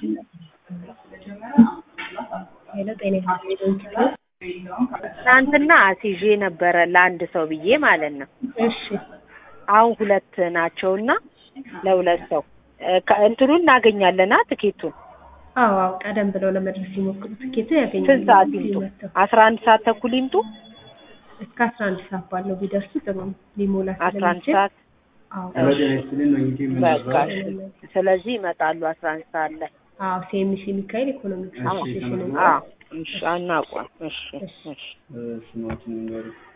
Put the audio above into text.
ሄሎ ጤና ይስጥልኝ ትናንትና አስይዤ ነበረ ለአንድ ሰው ብዬ ማለት ነው። እሺ አሁን ሁለት ናቸውና ለሁለት ሰው እ ከ- እንትኑን እናገኛለና ትኬቱን አዎ አዎ ቀደም ብለው ለመድረስ ሲሞክሩ ትኬቱን ያገኛሉ ስንት ሰዓት እዚህ ይምጡ? መጥተው አስራ አንድ ሰዓት ተኩል ይምጡ። እስከ አስራ አንድ ሰዓት ባለው ቢደርሱ ጥሩ ነው ሊሞላ አስራ አንድ ስለሚችል ሰዓት አዎ በቃ እሺ። ስለዚህ ይመጣሉ አስራ አንድ ሰዓት ላይ። አዎ ሲኤምሲ ሚካኤል ኢኮኖሚክስ አዎ አሶሲዬሽን አዎ፣ እሺ አናውቅም። እሺ እሺ ስሞትን ንገሩ